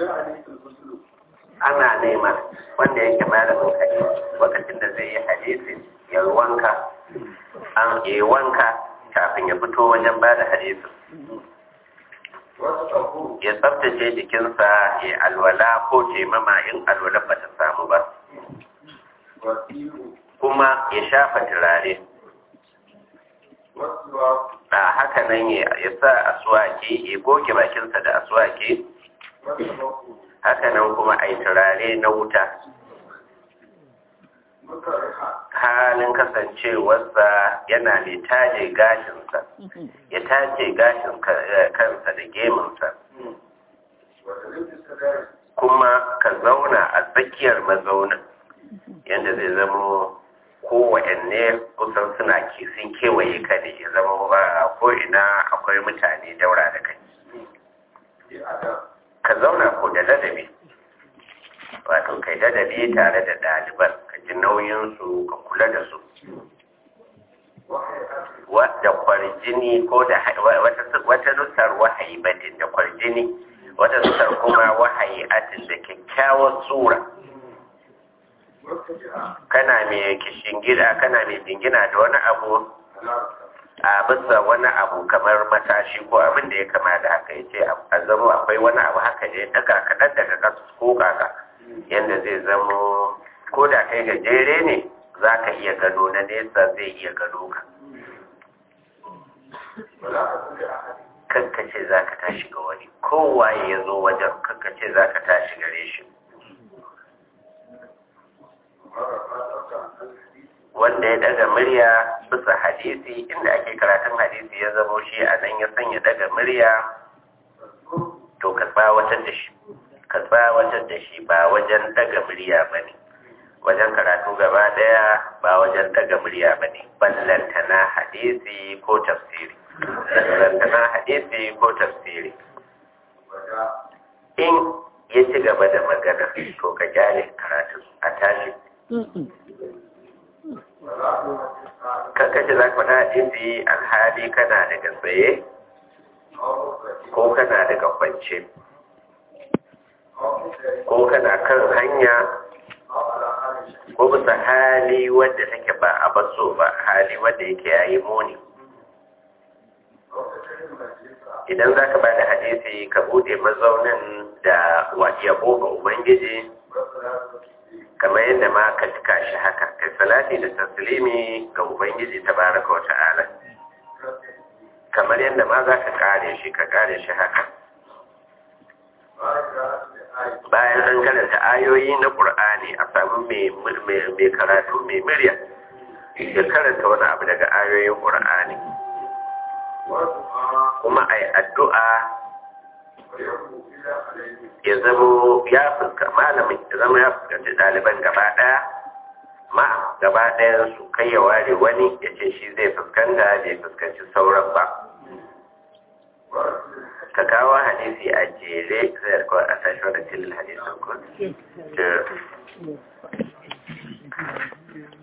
ana nema wanda yake malamin hadisi lokacin da zai yi hadisi ya wanka an yi wanka kafin ya fito wajen ba da hadisi ya tsabtace jikinsa ya alwala ko taimama in alwala ba ta samu ba kuma ya shafa turare a haka nan ya sa aswaki ya goge bakinsa da aswaki haka nan kuma a yi turare na wuta halin kasancewarsa yana da taje gashinsa ya taje gashin kansa da gemunsa kuma ka zauna a tsakiyar mazaunin yadda zai zama kowanne kusan suna sun kewaye ka ne ya zama ba ko ina akwai mutane daura da kai ka zauna ko da ladabi wato kai ladabi tare da ɗaliban ka ji nauyinsu ka kula da su wadda kwarjini ko da wata nusar wahayi batin da kwarjini wata nusar kuma wahayi atin da kyakkyawar tsura kana mai gida kana mai jingina da wani abu a bisa wani abu kamar matashi ko abin da ya kama da haka ya ce a zama akwai wani abu haka ne daga kaɗan daga kasu ko kaka yadda zai zamo ko da kai gajere ne za ka iya gano na nesa zai iya gano ka kankace za ka tashi ga wani kowaye ya zo wajen kankace za ka tashi gare shi wanda ya daga murya bisa hadisi inda ake karatun hadisi ya zamo shi a nan ya sanya daga murya to ka tsawatar da shi ka tsawatar da shi ba wajen daga murya ba ne wajen karatu gaba daya ba wajen daga murya ba ne ballantana hadisi ko tafsiri ballantana hadisi ko tafsiri in ya ci gaba da magana to ka gyale karatu a tashi kankace za ka faɗa hadisi alhali kana daga tsaye ko kana daga kwance ko kana kan hanya ko bisa hali wadda take ba a baso ba hali wadda yake yayi muni idan za ka ba da hadisi ka bude mazaunin da yabo ga ubangiji kamar yadda ma ka cika shi haka kai salati da taslimi ga ubangiji tabaraka wa ta'ala kamar yadda ma za ka kare shi ka kare shi haka bayan an karanta ayoyi na ƙur'ani a samu mai karatu mai murya ya karanta wani abu daga ayoyin ƙur'ani kuma a yi addu'a ya zama ya fuska malamin ya zama ya fuskanci ɗaliban gaba ɗaya ma gaba ɗayan su kai ya ware wani ya ce shi zai fuskanta bai fuskanci sauran ba ka kawo hadisi a jere zai yarko a tashi wadda tilil hadisun kun